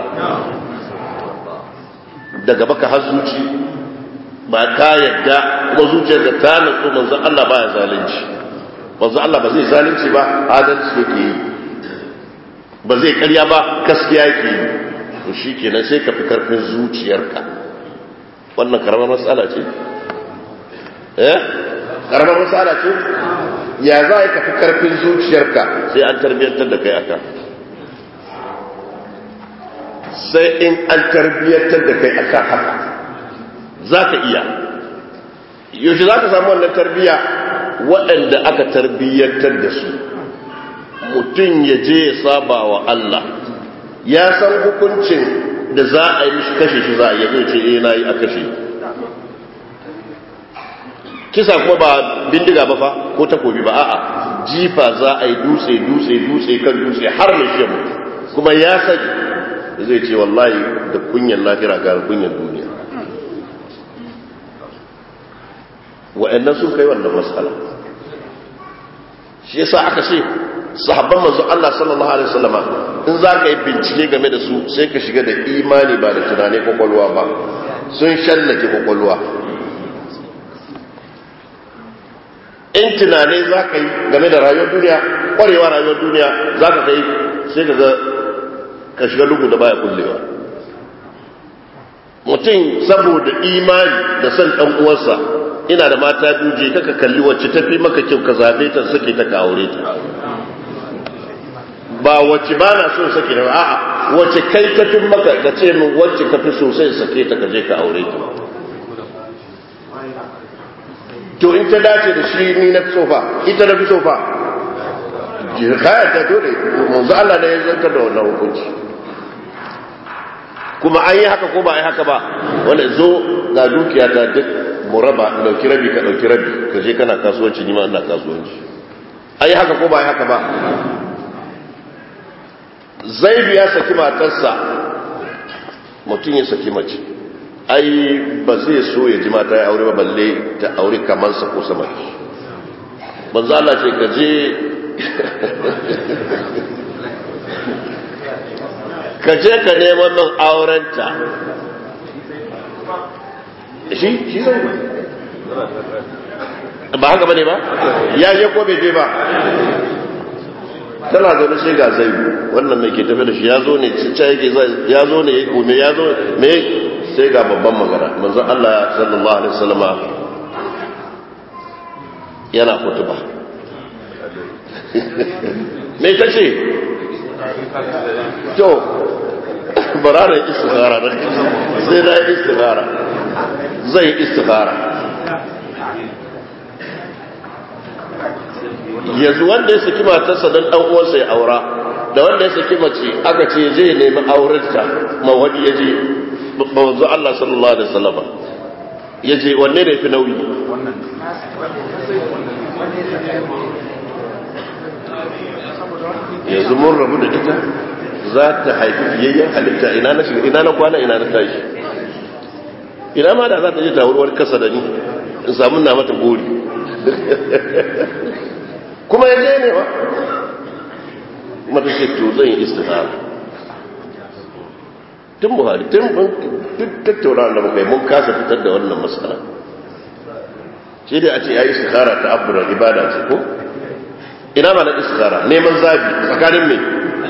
daga baka har zuci ba ka yadda kuma zuciyarka ta nutsu manzo Allah baya zalunci manzo Allah ba zai zalunci ba adalci yake yi ba zai karya ba gaskiya yake yi to shikenan sai ka fi karfin zuciyarka wannan karamar matsala ce eh karamar matsala ce ya za ka fi karfin zuciyarka sai an tarbiyyantar da kai aka sai in an tarbiyyantar da kai aka haka za ka iya yaushe za ka samu wannan tarbiyya waɗanda aka tarbiyyantar da su mutum ya je ya saba wa Allah ya san hukuncin da za a yi mishi kashe shi za a yi zai ce eh na yi a kashe kisa kuma ba bindiga ba fa ko takobi ba a'a jifa za a yi dutse dutse dutse kan dutse har mai shi mutu kuma ya sani zai ce wallahi da kunyan lahira ga kunyan duniya wa'annan sun kai wannan matsala shi yasa aka ce sahabban manzo Allah sallallahu alaihi wasallama in za ka yi bincike game da su sai ka shiga da imani ba da tunani kwakwalwa ba sun shallake kwakwalwa in tunani za ka yi game da rayuwar duniya kwarewa rayuwar duniya za ka kai sai ka ga ka shiga lugu da baya kullewa mutum saboda imani da son ɗan uwarsa ina da mata biyu je kaka kalli wacce tafi maka kyau ka zabe ta sake ta ka aure ta ba wacce ba na so sake ta a'a wacce kai ta fi maka da ce min wacce ka fi sosai sake ta ka je ka aure ta to in ta dace da shi ni na fi sofa ita na fi sofa kaya ta dole manzo Allah ne ya zantar da wannan hukunci kuma an yi haka ko ba a yi haka ba wanda zo ga dukiya ta duk mu raba dauki rabi ka dauki rabi ka je kana kasuwanci ni ma ina kasuwanci an yi haka ko ba a yi haka ba zaidu ya saki matarsa mutum ya saki mace ai ba zai so ya ji mata ya aure ba balle ta aure kamansa ko sama banza Allah ce ka je ka je ka neman min aurenta shi shi zai ba haka bane ba ya je ko bai je ba tana zaune sai ga zai wannan mai ke tafi da shi ya zo ne cica yake ya zo ne ya kome ya zo me sai ga babban magana manzon Allah sallallahu alaihi wasallama yana kutuba me ta ce to bara istikhara da sai na yi istikhara zai yi istikhara yanzu wanda ya saki matarsa don dan uwansa ya aura da wanda ya saki mace aka ce je nemi aurenta ma wani ya je manzo Allah sallallahu alaihi wasallam ya je wanne ne fi nauyi yanzu mun rabu da ita za ta haifi fiyayyen halitta ina na shiga ina na kwana ina na tashi ina ma da za ta je ta wurwar kasa da ni in samu na mata gori kuma ya je ne ba mata ce to zan yi istihara tun buhari tun duk tattauna da muka yi mun kasa fitar da wannan matsala shi dai a ce ya yi istihara ta abubuwan ibada ce ko ina ma na istihara neman zabi tsakanin mai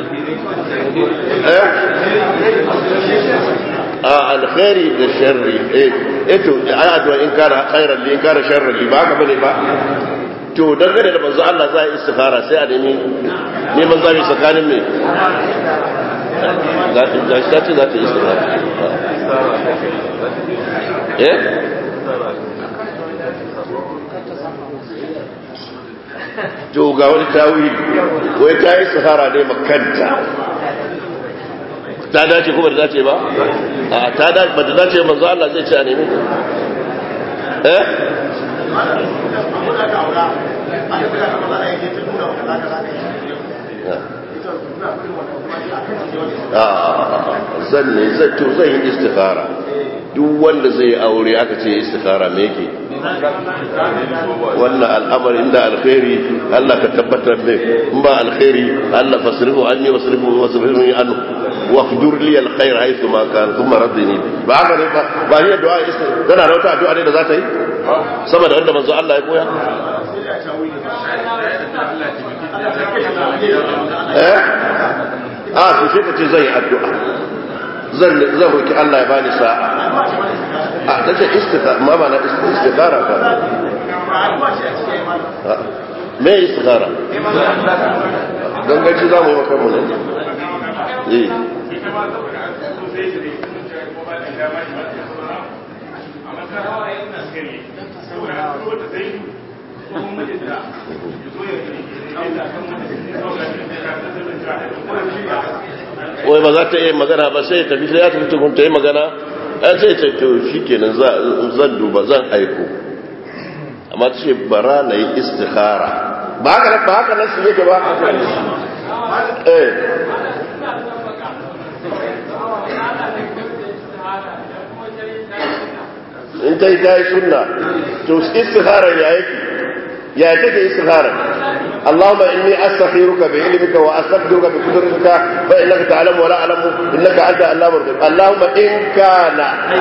a alkhairi da sharri eh to ai addu'a in kana khairan li in kana sharran li ba haka bane ba to dangane da manzo Allah za a yi istikhara sai a nemi neman zabi tsakanin me za ta ce za ta yi istikhara eh to ga wani tawili wai ta yi istikhara ne makanta ta dace kuma da dace ba a ta dace ba da dace manzo Allah zai ce a nemi eh zan ne zai to zai yi istikhara duk wanda zai aure aka ce istikhara me yake wannan al'amari inda alkhairi Allah ka tabbatar da in ba alkhairi Allah fasrifu anni wasrifu wasrifu anhu waqdur li alkhair haythu ma kan thumma radini ba haka ne ba ba hiya du'a istikhara tana da wata addu'a ne da za ta yi saboda wanda manzo Allah ya koya eh a to sai ka ce zai addu'a zan zan roki Allah ya bani sa'a a ta ce istikhara ma ba na istikhara ka me istikhara gangaci za mu yi maka mu ne eh wai ba za ta iya magana ba sai tafi sai ya tafi tukun ta yi magana an sai ta to shi kenan zan duba zan aiko amma ta ce bara na yi istikhara ba haka ba haka nan su yake ba eh in ta yi ta yi sunna to istikhara ya yake ya take istikhara اللهم إني أستخيرك بعلمك وأستقدرك بقدرتك فإنك تعلم ولا أعلم إنك أنت علام الغيب اللهم إن كان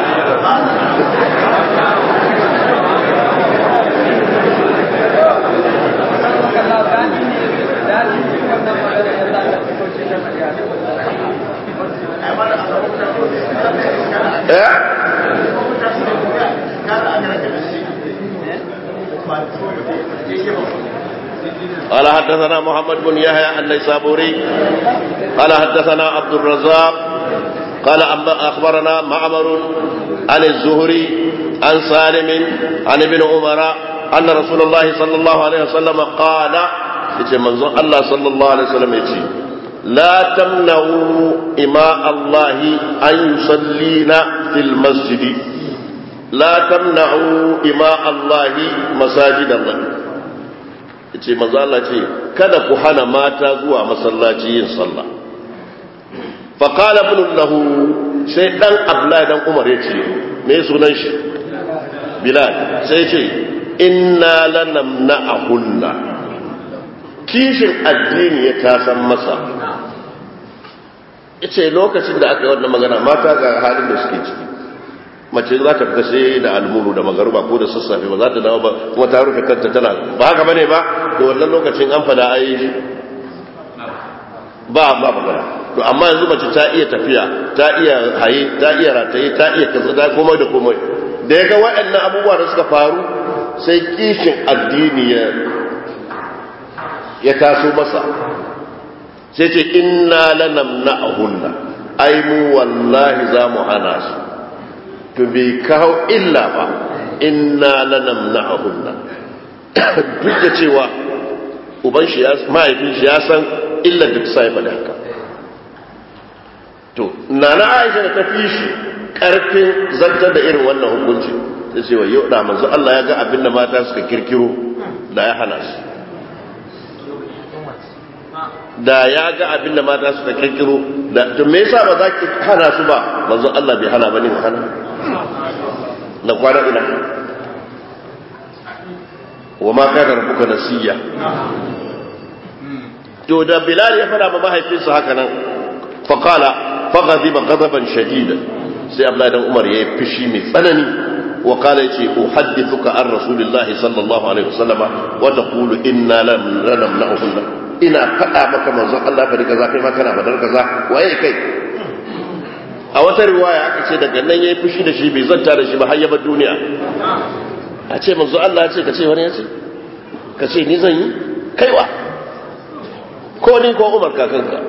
قال حدثنا محمد بن يحيى النيسابوري قال حدثنا عبد الرزاق قال اخبرنا معمر عن الزهري عن سالم عن ابن عمر ان رسول الله صلى الله عليه وسلم قال يجي منظور الله صلى الله عليه وسلم يجي لا تمنعوا إماء الله أن يصلين في المسجد لا تمنعوا إماء الله مساجد الله ce manzo Allah ce kada ku hana mata zuwa masallaci yin sallah fa qala ibn lahu sai dan Abdullahi dan Umar yace me sunan shi Bilal sai ce inna lanamna'ahunna kishin addini ya tasan masa yace lokacin da aka yi wannan magana mata ga halin da suke ciki mace za ta fita sai da almuru da magaruba ko da sassafe ba za ta dawo ba kuma ta rufe kanta tana ba haka bane ba to wannan lokacin an fada ai ba ba magana to amma yanzu mace ta iya tafiya ta iya haye ta iya rataye ta iya kaza ta komai da komai da ya ga waɗannan abubuwa da suka faru sai kishin addini ya ya taso masa sai ce inna lanamna'ahunna ai mu wallahi za mu hana su to bai kawo illa ba inna lanamna'ahunna duk da cewa uban shi ya mahaifin shi ya san illar da ta sa ya faɗi haka to nana Aisha da ta fi shi karfin zartar da irin wannan hukunci sai ce wa yau da manzo Allah ya ga abin da mata suka kirkiro da ya hana su da ya ga abin da mata suka kirkiro da to me yasa ba za ki hana su ba manzo Allah bai hana bane hana na kwana ina wa ma kana rabbuka nasiya to da bilal ya fara ma mahaifinsa haka nan fa qala fa ghadiba ghadaban shadida sai abdullahi dan umar yayi fishi mai tsanani wa qala yace uhaddithuka an rasulillahi sallallahu alaihi wasallama wa taqulu inna lam namna'uhunna ina faɗa maka manzon Allah fa kaza kai ma kana fadar kaza waye kai a wata riwaya aka ce daga nan yayi fushi da shi bai zanta da shi ba har ya bar duniya a ce manzo Allah ya ce ka ce wani ya ce ka ce ni zan yi kaiwa ko ni ko Umar kakanka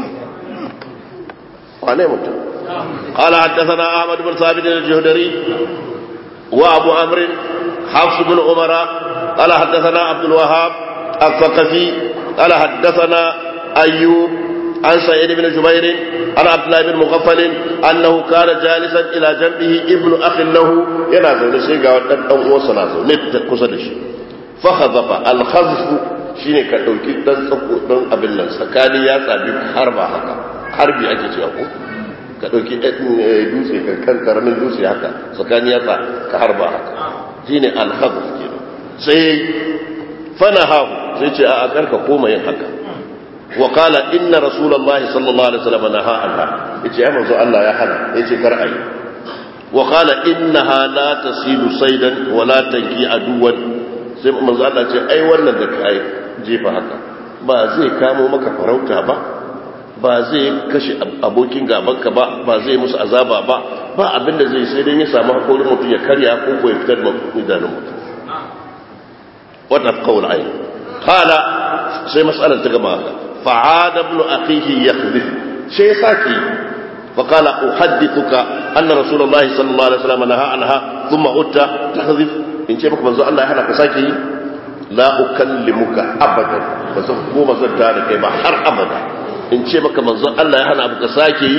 wane mutum قال حدثنا أحمد بن ثابت الجهدري وأبو عمرو حفص بن عمر قال حدثنا عبد الوهاب الثقفي قال حدثنا أيوب عن سعيد بن جبير عن عبد الله بن مغفل أنه كان جالسا إلى جنبه ابن أخ له ينازل شيء قال أو وصل نت كسدش فخذف الخذف shine ka ɗauki ɗan tsako ɗan abin nan tsakani ya tsabi harba haka harbi ake cewa ko ka ɗauki dutse kan karamin dutse haka tsakani ya ka harba haka shine alhazf kenan sai fana hahu sai ce a karka koma yin haka wa qala inna rasulullahi sallallahu alaihi wasallam naha anha yace ai manzo Allah ya hana yace kar ayi wa qala innaha la tasilu saydan wa la tanki aduwan sai manzo Allah ce ai wannan da kai jefa haka ba zai kamo maka farauta ba ba zai kashe abokin gabanka ba ba zai musu azaba ba ba abinda zai sai dai ya samu hakorin mutum ya karya ko ko ya fitar da idanun mutum wannan kawul ayi kala sai matsalar ta gama haka fa'ada ibn akhihi yakhdhif sai ya saki فقال أحدثك أن رسول الله صلى الله عليه وسلم نهى عنها ثم أتى تحذف إن شاء الله منزو الله هنا كساكي لا أكلمك أبدا بس مو مزل تارك ما حر أبدا إن شاء الله منزو الله هنا كساكي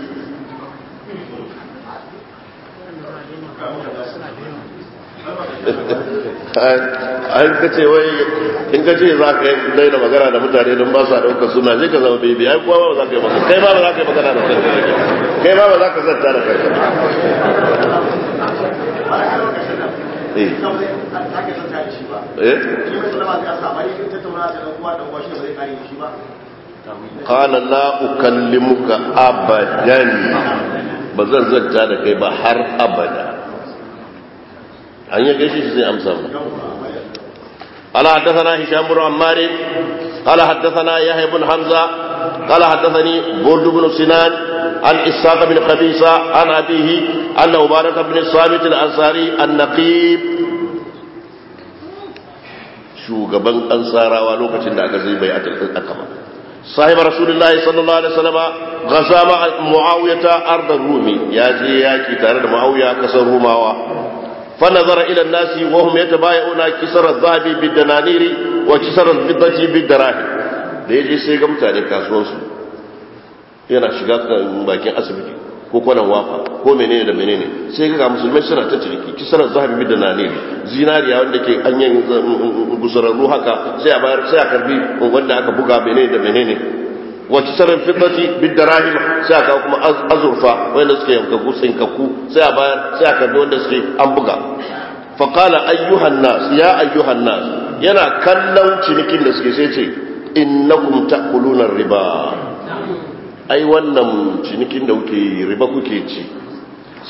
an ka ce wai in ka ce za ka yi daina magana da mutane don ba su ɗaukar suna zai ka zama bebi ai kuwa ba za ka yi magana kai ma ba za ka yi magana da kanka kai ma ba za ka zanta da kanka قال لا أكلمك أبدا بزن زنتا da kai ba har abada an yi gaishe shi zai amsa mu قال حدثنا هشام بن عمار قال حدثنا يحيى بن حمزه قال حدثني برد بن سنان عن اسحاق بن قبيصه عن ابيه ان عباده بن الصامت الانصاري النقيب shugaban ansarawa lokacin da aka zai bai akaba sahib rasulullahi sallallahu alaihi wasallam gaza ma muawiyata ardar rumi ya je yaki tare da muawiya kasar rumawa فنظر إلى الناس وهم يتبايعون كسر الذهب بالدنانير وكسر الفضة بالدراهم da ya je sai ga mutane kasuwansu yana shiga bakin asibiti ko kwanan wafa ko menene da menene sai ga musulmai suna ta ciniki kisarar zahabi da naniri zinariya wanda ke anyan gusararru haka sai a bayar sai a karbi wanda aka buga menene da menene wa kisarar fitati bid darahim sai aka kuma azurfa wanda suke yankaku tsinkakku sai a bayar sai a karbi wanda suke an buga fa qala ayyuhan nas ya ayyuhan nas yana kallon cinikin da suke sai ce innakum ta'kuluna riba ai wannan cinikin da kuke riba kuke ci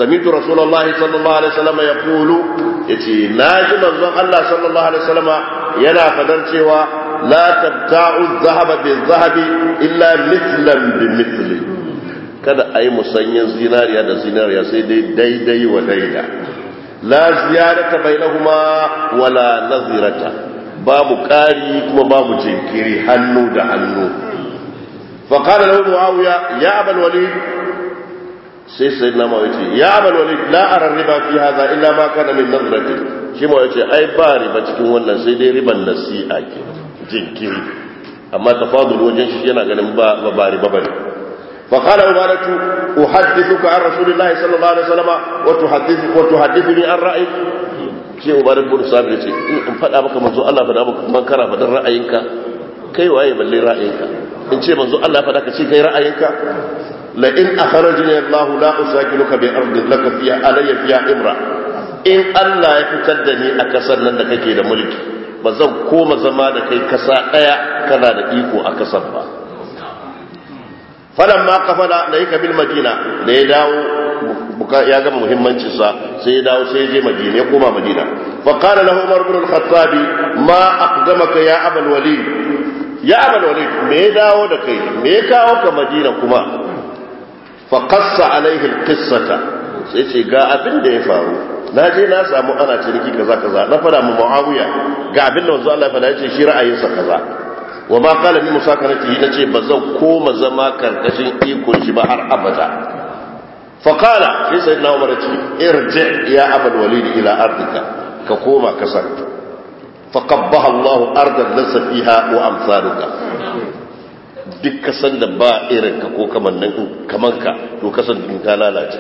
سمعت رسول الله صلى الله عليه وسلم يقول يتي ناجي منزون الله صلى الله عليه وسلم ينا فدر cewa لا تبتاع الذهب بالذهب إلا مثلا بمثل kada a yi musanyen zinariya da zinariya sai dai daidai wa daida la ziyarata bainahuma wala nazirata babu ƙari kuma babu jinkiri hannu da hannu فقال له معاوية يا أبا الوليد sai sai na mawa ce ya amal wani la'arar riba fi haza illa ma kana min nazratin shi mawa ce ai ba riba cikin wannan sai dai riban nasi'a ke jinkiri amma tafadul wajen shi yana ganin ba ba riba bane fa qala umaratu uhaddithuka an rasulillahi sallallahu alaihi wasallam wa tuhaddithu wa tuhaddithuni an ra'yi shi umarat bin sabir ce in fada maka manzo Allah fada maka man kara fadan ra'ayinka kai waye balle ra'ayinka in ce manzo Allah fada ka ce kai ra'ayinka لئن أخرجني الله لا أساكنك بأرض لك فيها علي فيها إمرأة إن الله يفتدني أكسر لنك كي ملكي bazan koma zama da kai kasa daya kana da iko a kasan ba falan ma kafala da yake bil madina da ya dawo ya gama muhimmancin sa sai ya dawo sai ya je madina ya koma madina fa qala lahu umar ibn al-khattab ma aqdamaka ya abul walid ya abul walid me ya dawo da kai me ya kawo ka madina kuma faƙassa alaihin kissata sai ce ga abin da ya faru na je na samu ana ciniki kaza kaza na fada mu muawiya ga abin da wanzu Allah ya fada ya ce shi ra'ayinsa kaza wa ma qala min musakanati na ce ba zan koma zama karkashin ikon shi ba har abada fa qala sai sayyidina umar ce irji ya abul walid ila ardika ka koma kasar fa qabbaha Allah ardan lasa fiha wa amsaluka duk kasan da ba irin ka ko kaman ka to kasan din ta lalace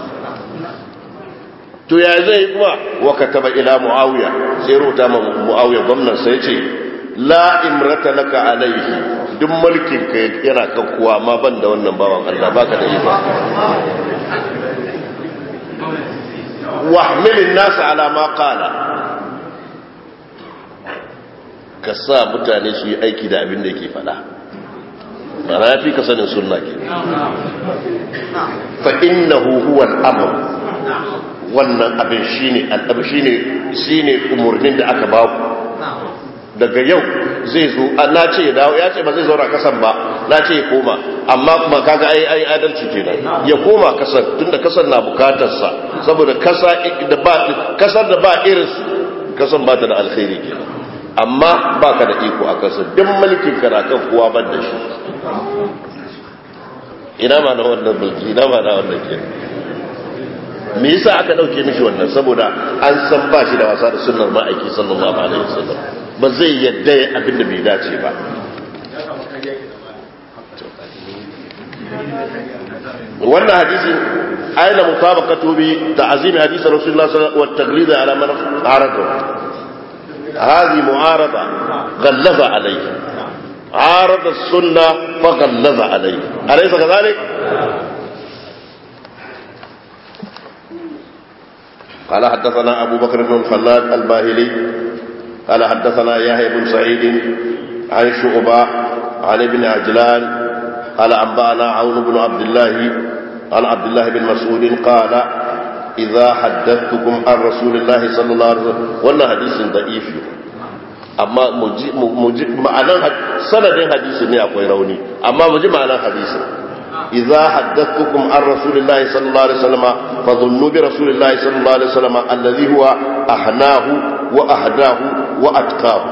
to ya zai kuma wa kataba ila muawiya sai rubuta ma muawiya gwamnan sai ce la imrata laka alaihi duk mulkin ka yana kan kuwa ma ban da wannan bawan Allah baka da iko wahmilin nasa ala ma qala ka sa mutane su yi aiki da abin da yake faɗa mana ya fi ka sanin sunna ke fa innahu huwa al-amr wannan abin shine al shine shine umurnin da aka ba ku daga yau zai zo na ce ya dawo ya ce ba zai zauna kasan ba na ce ya koma amma kuma kaga ai ai adalci kenan ya koma kasan tunda kasan na bukatar sa saboda kasa da ba kasar da ba irin su kasan ba ta da alkhairi kenan amma ba ka da iko a kasar duk mulkin ka na kan kowa ban da shi ina ma na wannan mulki ina ma na wannan ke me yasa aka dauke mishi wannan saboda an san ba shi da wasa da sunnar ma'aiki sallallahu alaihi wasallam ba zai yadda ya abin da bai dace ba wannan hadisi aina mutabaqatu bi ta'zim hadisi rasulullah sallallahu alaihi wasallam wa taglid ala man arada هذه معارضة غلظ عليه عارض السنة فغلظ عليه أليس كذلك؟ قال حدثنا أبو بكر بن الخلاد الباهلي قال حدثنا يحيى بن سعيد عن شعبة عن ابن عجلان قال أنبأنا عون بن عبد الله عن عبد الله بن مسعود قال إذا حدثتكم عن رسول الله صلى الله عليه وسلم وانا حديث ضعيف amma ma'anan sanadin hadisi ne akwai rauni amma mu ji ma'anan hadisi idza haddathukum an rasulillahi sallallahu alaihi wasallam fa dhunnu bi rasulillahi sallallahu alaihi wasallam alladhi huwa ahnahu wa ahdahu wa atqahu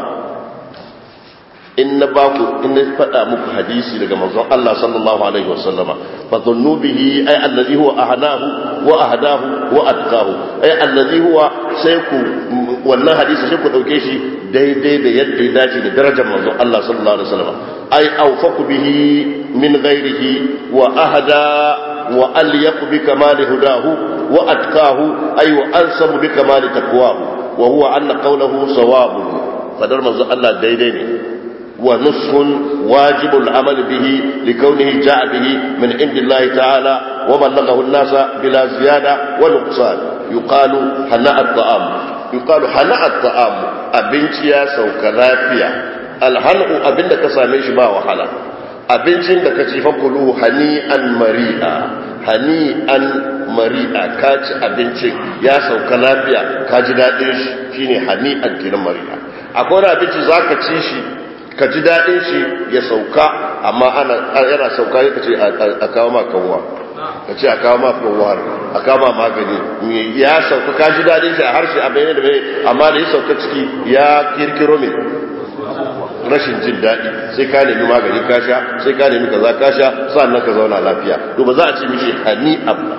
in na ba ku in na faɗa muku hadisi daga manzon Allah sallallahu alaihi wasallama fa dhunnu bihi ay alladhi huwa ahnahu wa ahdahu wa atqahu ay alladhi huwa sai ku wannan hadisi sai ku dauke shi daidai da yadda ya dace da darajar manzon Allah sallallahu alaihi wasallam ay awfaqu bihi min ghairihi wa ahda wa alyaq bi kamali hudahu wa atqahu ay wa ansabu bi kamali taqwahu wa huwa anna qawluhu sawabun fadar manzon Allah daidai ne ونصح واجب العمل به لكونه جاء به من عند الله تعالى وبلغه الناس بلا زيادة ونقصان يقال هناء الطعام يقال هناء الطعام أبنتي يا سوك لافيا الهنء أبن ka same shi ba wahala abincin da ka ci fakulu hani'an mari'a hani'an mari'a ka ci abincin ya sauka lafiya ka ji daɗin shi shine hani'an kenan mari'a akwai wani abinci za ka ci shi ka ji daɗin shi ya sauka amma ana yana sauka ya ce a kawo ma kanwa ka ce a kawo ma kanwa a kawo ma magani ya sauka ka ji daɗin shi a harshe a bayan da bai amma da ya sauka ciki ya kirkiro mai rashin jin daɗi sai ka nemi magani ka sha sai ka nemi kaza ka sha sannan ka zauna lafiya to ba za a ce mishi hani abba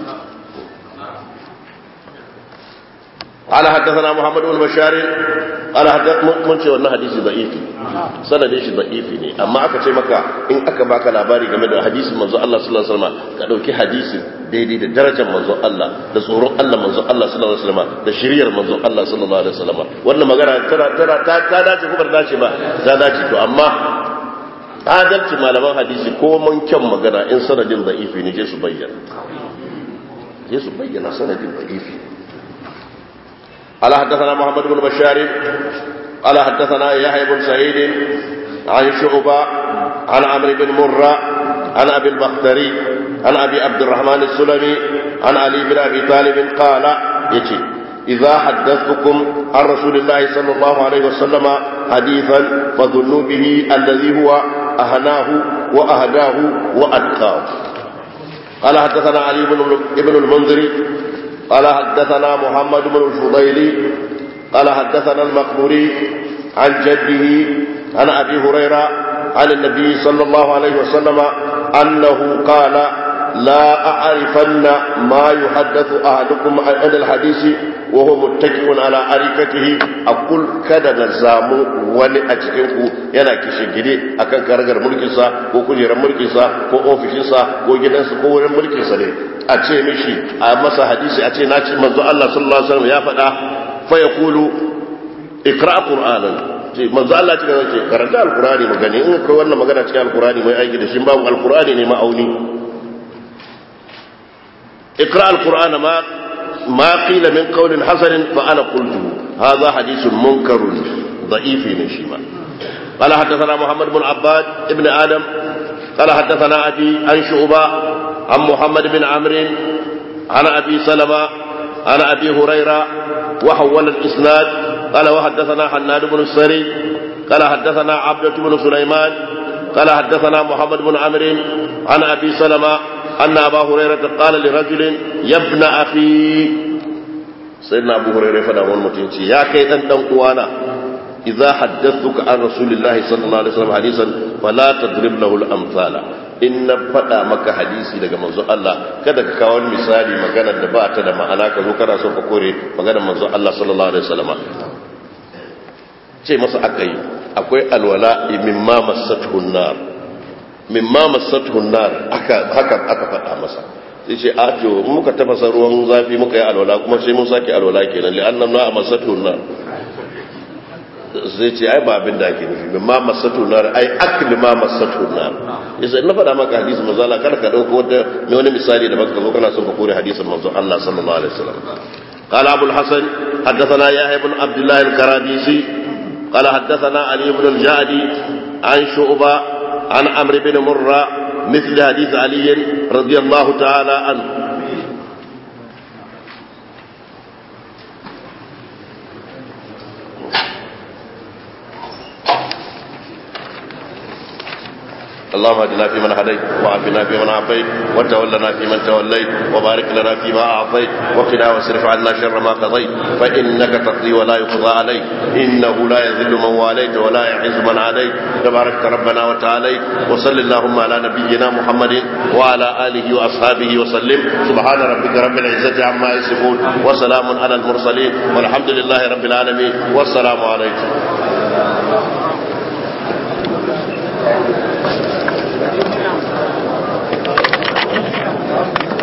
قال حدثنا محمد بن بشار قال حدث mun ce wannan hadisi da'ifi sanadin shi da'ifi ne amma aka ce maka in aka baka labari game da hadisin manzo Allah sallallahu alaihi wasallam ka dauki hadisin daidai da darajar manzo Allah da tsoron Allah manzo Allah sallallahu alaihi wasallam da shiriyar manzo Allah sallallahu alaihi wasallam wannan magana tana tana ta ta dace ko ba dace ba ta dace to amma adalci malaman hadisi ko mun kyan magana in sanadin da'ifi ne je su bayyana je su bayyana sanadin da'ifi قال حدثنا محمد بن بشار قال حدثنا يحيى بن سعيد عن شعبة عن عمرو بن مرة عن أبي البختري عن أبي عبد الرحمن السلمي عن علي بن أبي طالب قال يتي إذا حدثتكم عن رسول الله صلى الله عليه وسلم حديثا فظنوا به الذي هو أهناه وأهداه وأتقاه قال حدثنا علي بن المنذر قال حدثنا محمد بن الفضيل قال حدثنا المقبوري عن جده عن أبي هريرة عن النبي صلى الله عليه وسلم أنه قال لا أعرفن ما يحدث أحدكم عن الحديث وهو متكئ على أريكته أقول كذا نزام wani a cikinku yana kishigide akan karagar mulkinsa ko kujerar mulkinsa ko ofishinsa ko gidansa ko wurin mulkinsa ne a ce mishi a masa hadisi a ce na ce manzo Allah sallallahu alaihi wasallam ya faɗa fa yaqulu ikra qur'anan ce manzo Allah cikin zake karanta alqur'ani mu gani in kai wannan magana cikin alqur'ani mai aiki da shi babu alqur'ani ne ma'auni ikra alqur'ana ma ma qila min qawlin hasanin fa ana qultu hadha hadithun munkarun ضعيف من شيما قال حدثنا محمد بن عباد ابن آدم قال حدثنا أبي عن شعبة عن محمد بن عمرو عن أبي سلمة عن أبي هريرة وحول الإسناد قال وحدثنا حناد بن السري قال حدثنا عبدة بن سليمان قال حدثنا محمد بن عمرو عن أبي سلمة أن أبا هريرة قال لرجل يا ابن أخي سيدنا أبو هريرة فدا متنشي يا كيدن دان uwana إذا حدثتك عن رسول الله صلى الله عليه وسلم حديثا فلا تضرب له الأمثال in na faɗa maka hadisi daga manzo Allah kada ka kawo misali maganar da ba ta da ma'ana ka zo kana so ka kore maganar manzo Allah sallallahu alaihi wasallam ce masa aka yi akwai alwala mimma masathu nar mimma masathu nar aka haka aka faɗa masa sai ce a to muka tafasa ruwan zafi muka yi alwala kuma sai mun sake alwala kenan li'anna ma masathu nar zai ce ai ba abin da ake nufi ma masatu nar ai akli ma masatu nar yasa na faɗa maka hadisi manzo Allah kada ka dauko wata mai wani misali da baka zo kana son ka kore hadisin manzo Allah sallallahu alaihi wasallam قال أبو الحسن حدثنا يحيى بن عبد الله الكرابيسي قال حدثنا علي بن الجعدي عن شعبة عن عمرو بن مرة مثل حديث علي رضي الله تعالى عنه اللهم اهدنا فيمن هديت وعافنا فيمن عافيت وتولنا فيمن توليت وبارك لنا فيما اعطيت وقنا واصرف عنا شر ما قضيت فانك تقضي ولا يقضى عليك انه لا يذل من واليت ولا يعز من عليك تبارك ربنا وتعالى وصل اللهم على نبينا محمد وعلى اله واصحابه وسلم سبحان ربك رب العزه عما يصفون وسلام على المرسلين والحمد لله رب العالمين والسلام عليكم